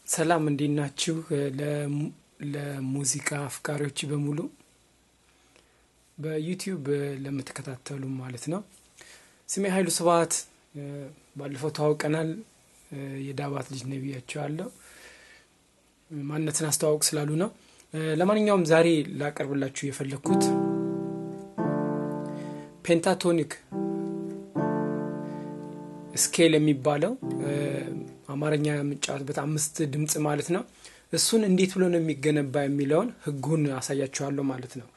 ሰላም እንዴት ናችሁ? ለሙዚቃ አፍቃሪዎች በሙሉ በዩቲዩብ ለምትከታተሉ ማለት ነው። ስሜ ኃይሉ ስብሐት፣ ባለፈው ተዋውቀናል። የዳባት ልጅ ነው ብያቸዋለሁ። ማንነትን አስተዋውቅ ስላሉ ነው። ለማንኛውም ዛሬ ላቀርብላችሁ የፈለግኩት ፔንታቶኒክ ስኬል የሚባለው አማርኛ የምጫወትበት አምስት ድምፅ ማለት ነው። እሱን እንዴት ብሎ ነው የሚገነባ የሚለውን ህጉን አሳያችኋለሁ ማለት ነው።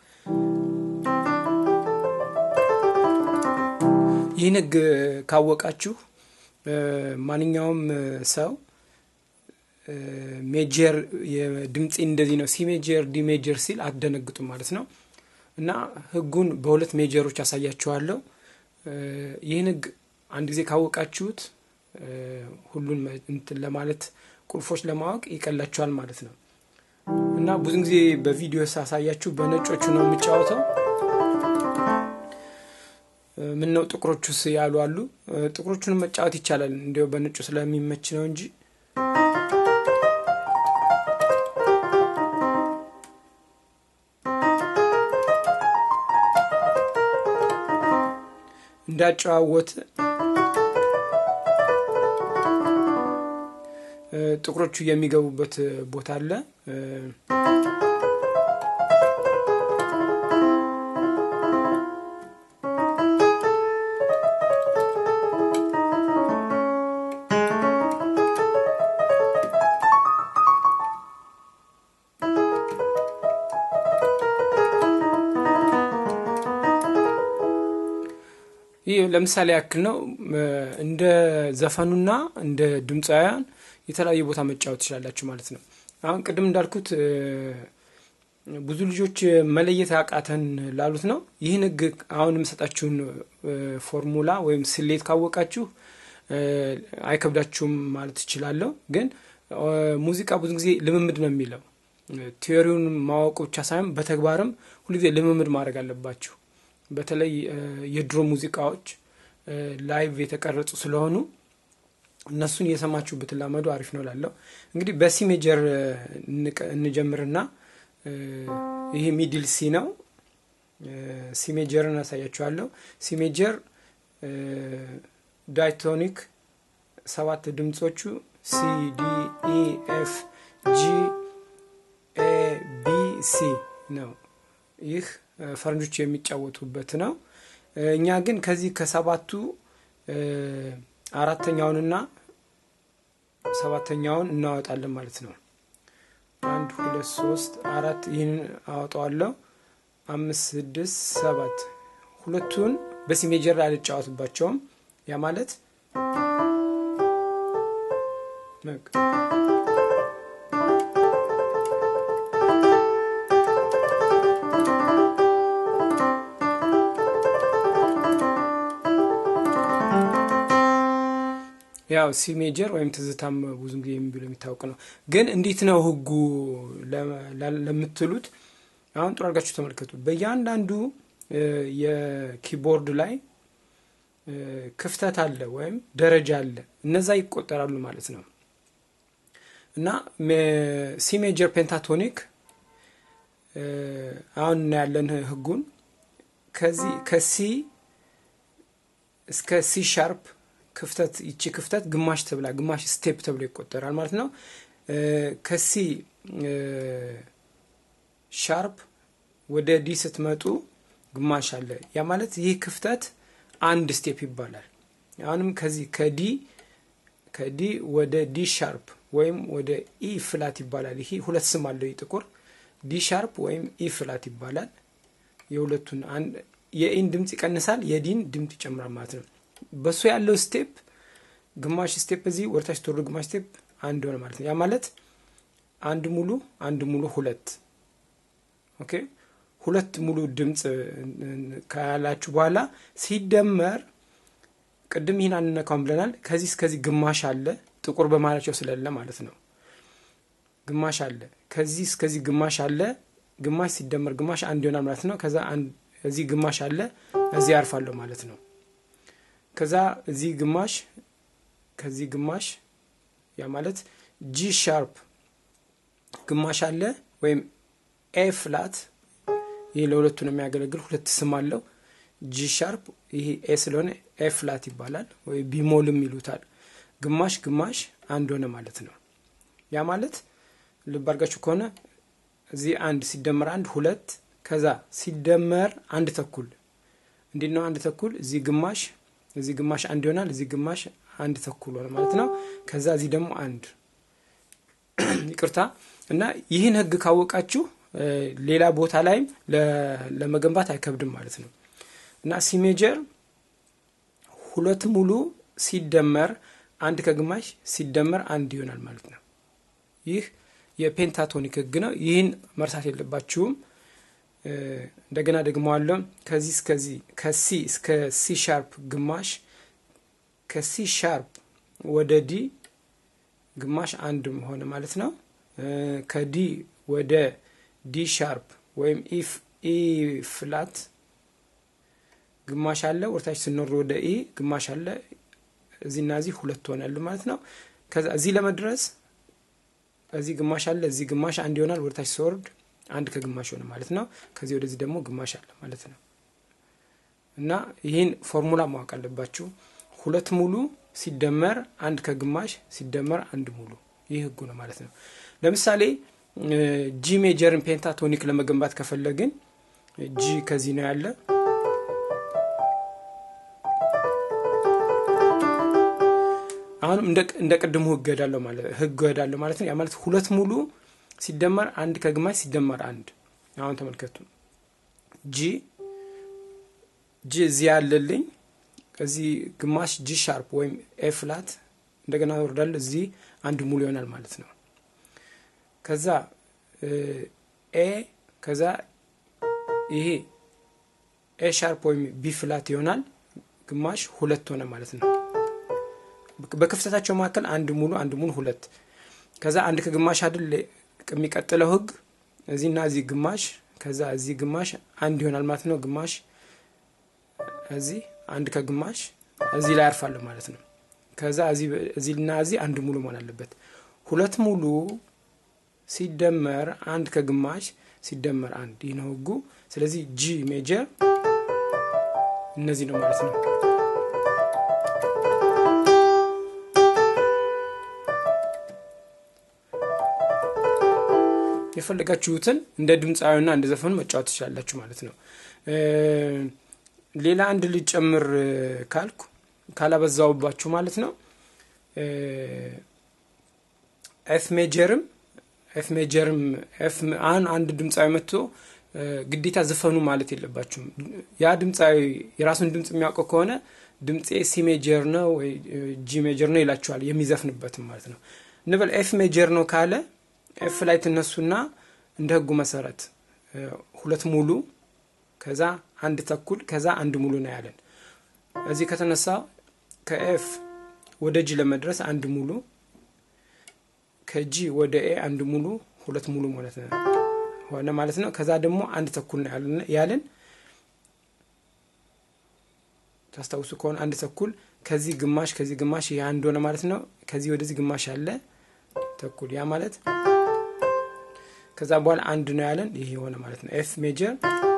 ይህን ህግ ካወቃችሁ ማንኛውም ሰው ሜጀር የድምፄ እንደዚህ ነው ሲ ሜጀር ዲ ሜጀር ሲል አትደነግጡም ማለት ነው። እና ህጉን በሁለት ሜጀሮች አሳያችኋለሁ። ይህን ህግ አንድ ጊዜ ካወቃችሁት ሁሉን እንትን ለማለት ቁልፎች ለማወቅ ይቀላችኋል ማለት ነው። እና ብዙ ጊዜ በቪዲዮ ሳሳያችሁ በነጮቹ ነው የሚጫወተው። ምን ነው ጥቁሮቹስ ያሉ አሉ። ጥቁሮቹን መጫወት ይቻላል እንዲያው በነጩ ስለሚመች ነው እንጂ እንዳጨዋወት ጥቁሮቹ የሚገቡበት ቦታ አለ። ይህ ለምሳሌ ያክል ነው። እንደ ዘፈኑና እንደ ድምፃውያን የተለያየ ቦታ መጫወት ትችላላችሁ ማለት ነው። አሁን ቅድም እንዳልኩት ብዙ ልጆች መለየት ያቃተን ላሉት ነው። ይህን ህግ አሁን የምሰጣችሁን ፎርሙላ ወይም ስሌት ካወቃችሁ አይከብዳችሁም ማለት እችላለሁ። ግን ሙዚቃ ብዙ ጊዜ ልምምድ ነው የሚለው ቲዮሪውን ማወቁ ብቻ ሳይሆን በተግባርም ሁልጊዜ ልምምድ ማድረግ አለባችሁ። በተለይ የድሮ ሙዚቃዎች ላይቭ የተቀረጹ ስለሆኑ እነሱን እየሰማችሁ ብትላመዱ አሪፍ ነው ላለው። እንግዲህ በሲ ሜጀር እንጀምርና ይሄ ሚድል ሲ ነው። ሲ ሜጀርን አሳያችኋለሁ። ሲ ሜጀር ዳይቶኒክ ሰባት ድምጾቹ ሲ ዲ ኢ ኤፍ ጂ ኤ ቢ ሲ ነው። ይህ ፈረንጆች የሚጫወቱበት ነው። እኛ ግን ከዚህ ከሰባቱ አራተኛውንና ሰባተኛውን እናወጣለን ማለት ነው። አንድ ሁለት ሶስት አራት ይህንን አወጣዋለሁ። አምስት ስድስት ሰባት ሁለቱን በሲ ሜጀር አልጫወትባቸውም። ያ ማለት ያው ሲ ሜጀር ወይም ትዝታም ብዙ ጊዜ የሚብለው የሚታወቅ ነው። ግን እንዴት ነው ህጉ ለምትሉት አሁን ጥሩ አድርጋችሁ ተመልከቱ። በእያንዳንዱ የኪቦርድ ላይ ክፍተት አለ ወይም ደረጃ አለ። እነዛ ይቆጠራሉ ማለት ነው እና ሲ ሜጀር ፔንታቶኒክ አሁን እናያለን ህጉን ከዚህ ከሲ እስከ ሲ ሻርፕ ክፍተት ይቺ ክፍተት ግማሽ ተብላ ግማሽ ስቴፕ ተብሎ ይቆጠራል ማለት ነው። ከሲ ሻርፕ ወደ ዲ ስትመጡ ግማሽ አለ። ያ ማለት ይህ ክፍተት አንድ ስቴፕ ይባላል። አሁንም ከዚህ ከዲ ከዲ ወደ ዲ ሻርፕ ወይም ወደ ኢ ፍላት ይባላል። ይሄ ሁለት ስም አለው። ጥቁር ዲ ሻርፕ ወይም ኢ ፍላት ይባላል። የሁለቱን የኢን ድምፅ ይቀንሳል፣ የዲን ድምፅ ይጨምራል ማለት ነው። በሱ ያለው ስቴፕ ግማሽ ስቴፕ እዚህ ወደታች ተወርዶ ግማሽ ስቴፕ አንድ ሆነ ማለት ነው። ያ ማለት አንድ ሙሉ አንድ ሙሉ ሁለት ኦኬ። ሁለት ሙሉ ድምፅ ካላችሁ በኋላ ሲደመር ቅድም ይህን አንነካውም ብለናል። ከዚህ እስከዚህ ግማሽ አለ፣ ጥቁር በማላቸው ስለሌለ ማለት ነው። ግማሽ አለ፣ ከዚህ እስከዚህ ግማሽ አለ። ግማሽ ሲደመር ግማሽ አንድ ይሆናል ማለት ነው። ከዛ እዚህ ግማሽ አለ፣ እዚህ ያርፋለሁ ማለት ነው። ከዛ እዚህ ግማሽ ከዚህ ግማሽ ያ ማለት ጂ ሻርፕ ግማሽ አለ ወይም ኤ ፍላት ይህ ለሁለቱ ነው የሚያገለግል ሁለት ስም አለው ጂ ሻርፕ ይህ ኤ ስለሆነ ኤ ፍላት ይባላል ወይ ቢሞልም ይሉታል ግማሽ ግማሽ አንድ ሆነ ማለት ነው ያ ማለት ልብ አድርጋችሁ ከሆነ እዚህ አንድ ሲደመር አንድ ሁለት ከዛ ሲደመር አንድ ተኩል እንዴት ነው አንድ ተኩል እዚህ ግማሽ እዚህ ግማሽ አንድ ይሆናል እዚህ ግማሽ አንድ ተኩል ሆነ ማለት ነው ከዛ እዚህ ደግሞ አንድ ይቅርታ እና ይህን ህግ ካወቃችሁ ሌላ ቦታ ላይም ለመገንባት አይከብድም ማለት ነው እና ሲሜጀር ሁለት ሙሉ ሲደመር አንድ ከግማሽ ሲደመር አንድ ይሆናል ማለት ነው ይህ የፔንታቶኒክ ህግ ነው ይህን መርሳት የለባችሁም እንደገና ደግሞ አለው ከዚህ እስከዚህ ከሲ እስከ ሲ ሻርፕ ግማሽ ከሲ ሻርፕ ወደ ዲ ግማሽ አንድ ሆነ ማለት ነው ከዲ ወደ ዲ ሻርፕ ወይም ኢፍ ኢ ፍላት ግማሽ አለ ወርታች ስንወር ወደ ኢ ግማሽ አለ እዚህና እዚህ ሁለት ሆናል ማለት ነው ከዛ እዚህ ለመድረስ እዚህ ግማሽ አለ እዚህ ግማሽ አንድ ይሆናል ወደታች ሲወርድ አንድ ከግማሽ ሆነ ማለት ነው ከዚህ ወደዚህ ደግሞ ግማሽ አለ ማለት ነው እና ይህን ፎርሙላ ማወቅ አለባችሁ ሁለት ሙሉ ሲደመር አንድ ከግማሽ ሲደመር አንድ ሙሉ ይህ ህጉ ነው ማለት ነው ለምሳሌ ጂ ሜጀርን ፔንታቶኒክ ለመገንባት ከፈለግን ጂ ከዚህ ነው ያለ አሁንም እንደ ቅድሙ ህግ ሄዳለሁ ማለት ህግ ሄዳለሁ ማለት ነው ያ ማለት ሁለት ሙሉ ሲደመር አንድ ከግማሽ ሲደመር አንድ አሁን ተመልከቱ ጂ ጂ እዚህ ያለልኝ እዚህ ግማሽ ጂ ሻርፕ ወይም ኤ ፍላት እንደገና ወርዳለ እዚህ አንድ ሙሉ ይሆናል ማለት ነው ከዛ ኤ ከዛ ይሄ ኤ ሻርፕ ወይም ቢ ፍላት ይሆናል ግማሽ ሁለት ሆነ ማለት ነው በክፍተታቸው መካከል አንድ ሙሉ አንድ ሙሉ ሁለት ከዛ አንድ ከግማሽ አይደል የሚቀጥለው ህግ እዚህና እዚህ ግማሽ ከዛ እዚህ ግማሽ አንድ ይሆናል ማለት ነው ግማሽ እዚህ አንድ ከግማሽ እዚህ ላይ አርፋለሁ ማለት ነው ከዛ እዚህና እዚህ አንድ ሙሉ መሆን አለበት ሁለት ሙሉ ሲደመር አንድ ከግማሽ ሲደመር አንድ ይህ ነው ህጉ ስለዚህ ጂ ሜጀር እነዚህ ነው ማለት ነው የፈለጋችሁትን እንደ ድምፃዊና እንደ ዘፈኑ መጫወት ትችላላችሁ ማለት ነው ሌላ አንድ ልጨምር ካልኩ ካላበዛውባችሁ ማለት ነው ኤፍ ሜጀርም ኤፍ ሜጀርም ኤፍ አሁን አንድ ድምፃዊ መጥቶ ግዴታ ዘፈኑ ማለት የለባችሁም ያ ድምፃዊ የራሱን ድምፅ የሚያውቀው ከሆነ ድምፄ ሲ ሜጀር ነው ወይ ጂ ሜጀር ነው ይላችኋል የሚዘፍንበትም ማለት ነው እንበል ኤፍ ሜጀር ነው ካለ ኤፍ ላይ ትነሱና እንደ ህጉ መሰረት ሁለት ሙሉ ከዛ አንድ ተኩል ከዛ አንድ ሙሉ ነው ያለን እዚህ ከተነሳ ከኤፍ ወደ ጂ ለመድረስ አንድ ሙሉ ከጂ ወደ ኤ አንድ ሙሉ ሁለት ሙሉ ማለት ነው ሆነ ማለት ነው ከዛ ደግሞ አንድ ተኩል ነው ያለን ታስታውሱ ከሆነ አንድ ተኩል ከዚህ ግማሽ ከዚህ ግማሽ ይህ አንድ ሆነ ማለት ነው ከዚህ ወደዚህ ግማሽ ያለ ተኩል ያ ማለት ከዛ በኋላ አንድ ነው ያለን ይህ የሆነ ማለት ነው ኤፍ ሜጀር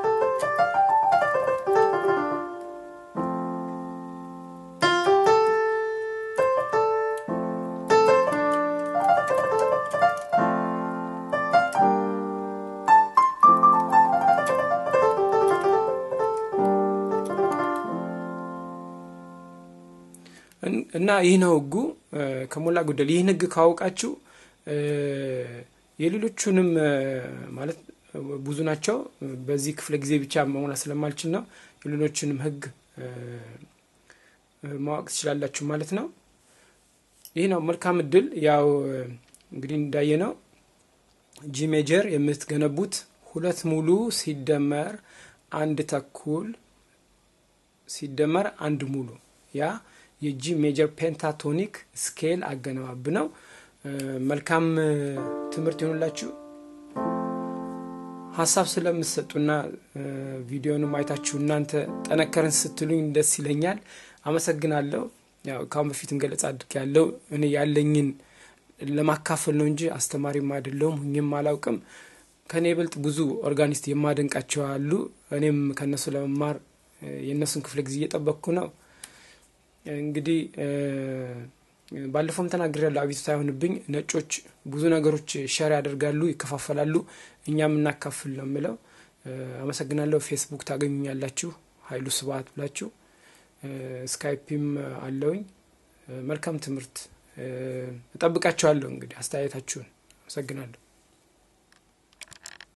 እና ይህ ነው ህጉ ከሞላ ጎደል ይህን ህግ ካወቃችሁ የሌሎቹንም ማለት ብዙ ናቸው በዚህ ክፍለ ጊዜ ብቻ መሙላት ስለማልችል ነው የሌሎችንም ህግ ማወቅ ትችላላችሁ ማለት ነው ይህ ነው መልካም እድል ያው እንግዲህ እንዳየ ነው ጂ ሜጀር የምትገነቡት ሁለት ሙሉ ሲደመር አንድ ተኩል ሲደመር አንድ ሙሉ ያ የጂ ሜጀር ፔንታቶኒክ ስኬል አገነባብ ነው መልካም ትምህርት ይሆንላችሁ ሀሳብ ስለምትሰጡና ቪዲዮንም አይታችሁ እናንተ ጠነከርን ስትሉኝ ደስ ይለኛል አመሰግናለሁ ያው ካሁን በፊትም ገለጻ አድርግ ያለው እኔ ያለኝን ለማካፈል ነው እንጂ አስተማሪም አይደለሁም ሁኝም አላውቅም። ከኔ ይበልጥ ብዙ ኦርጋኒስት የማደንቃቸው አሉ። እኔም ከእነሱ ለመማር የእነሱን ክፍለ ጊዜ እየጠበቅኩ ነው። እንግዲህ ባለፈውም ተናግሬያለሁ። አቤቱታ አይሆንብኝ። ነጮች ብዙ ነገሮች ሸር ያደርጋሉ፣ ይከፋፈላሉ። እኛም እናካፍል ነው የምለው። አመሰግናለሁ። ፌስቡክ ታገኙኛላችሁ፣ ሀይሉ ስብሀት ብላችሁ። ስካይፒም አለውኝ። መልካም ትምህርት እጠብቃችኋለሁ። እንግዲህ አስተያየታችሁን። አመሰግናለሁ።